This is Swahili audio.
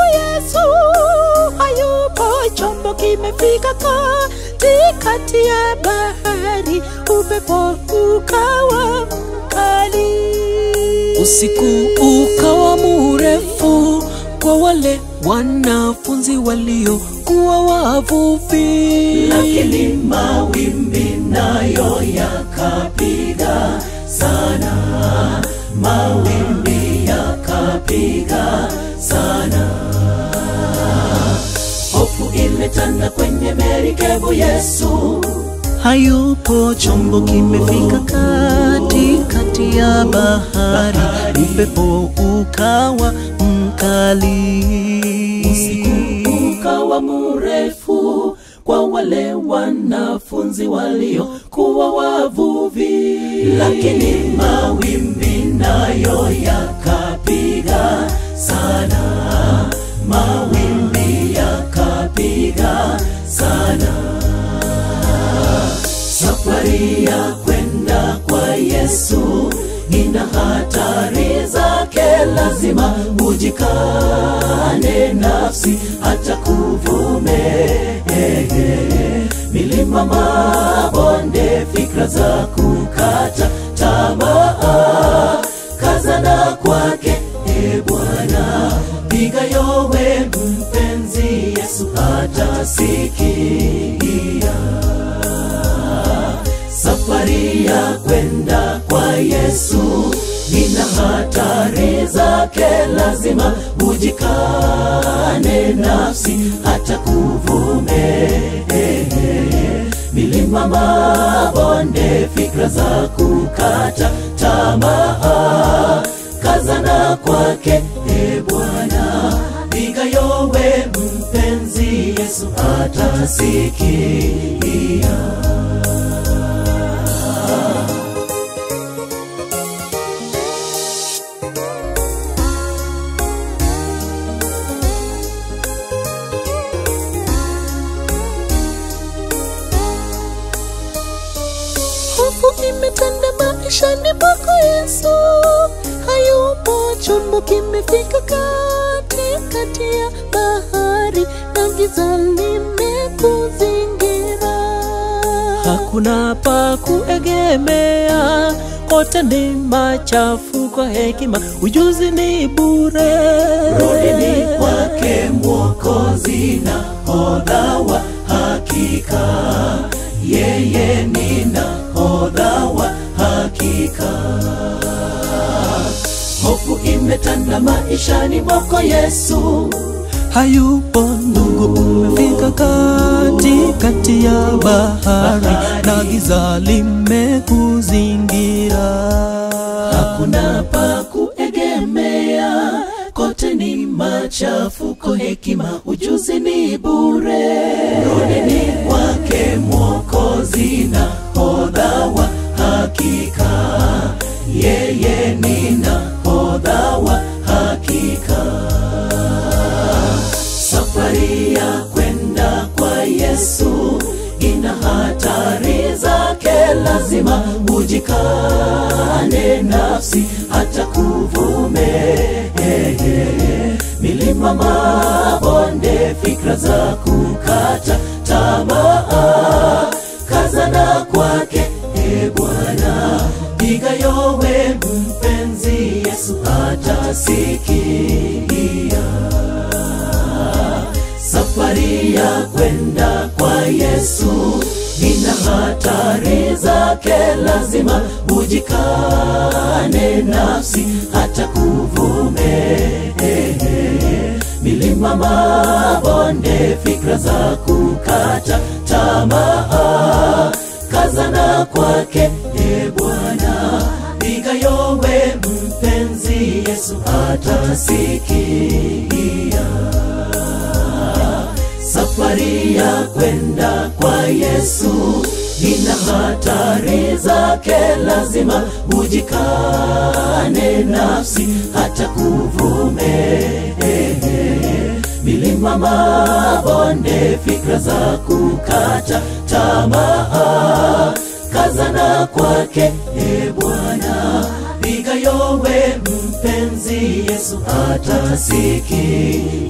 Yesu hayupo, chombo kimefika katikati ya bahari, upepo ukawa mkali. Usiku ukawa mrefu kwa wale wanafunzi waliokuwa wavuvi, lakini mawimbi nayo yakapiga sana, mawimbi yakapiga sana. Hofu imetanda kwenye merikebu, Yesu hayupo, chombo kimefika katikati ya bahari, upepo ukawa mkali. usiku ukawa mrefu kwa wale wanafunzi waliokuwa wavuvi, lakini mawimbi nayo yakapiga sana, mawimbi yakapiga sana. Safari ya kwenda kwa Yesu ina hatari zake, lazima ujikane nafsi hata kuvume milima, mabonde, fikra za kukata tamaa, kazana kwake e Bwana, piga yowe mpenzi, Yesu atasikia safari ya kwenda kwa Yesu ina hatari zake, lazima ujikane nafsi hata kuvume milima, mabonde, fikra za kukata tamaa, kazana kwake e Bwana, piga yowe mpenzi, Yesu atasikia. Hofu imetanda maishani mwako Yesu, hayupo, chombo kimefika katikati ya bahari na giza limekuzingira. hakuna pa kuegemea, kote ni machafuko, hekima ujuzi ni bure. Rudini kwake Mwokozi na hodha wa hakika, yeye ni nahodha wa hakika. Hofu imetanda maishani mwako Yesu, hayupo ndugu, umefika katikati ya bahari na giza limekuzingira. hakuna pa kuegemea, kote ni machafuko, hekima ujuzi ni bure. Rudini kwake Mwokozi na hodha wa hakika, yeye ni nahodha wa hakika. Safari ya kwenda kwa Yesu ina hatari zake, lazima ujikane nafsi hata kuvume milima, mabonde, fikra za kukata tamaa, kazana kwake e Bwana, piga yowe mpenzi, Yesu atasikia safari ya kwenda kwa Yesu ina hatari zake, lazima ujikane nafsi hata kuvume milima, mabonde, fikra za kukata tamaa, kazana kwake e Bwana, piga yowe mpenzi, Yesu atasikia safari ya kwenda kwa Yesu ina hatari zake, lazima ujikane nafsi hata kuvume milima, mabonde, fikra za kukata tamaa, kazana kwake e Bwana, piga yowe mpenzi, Yesu atasikia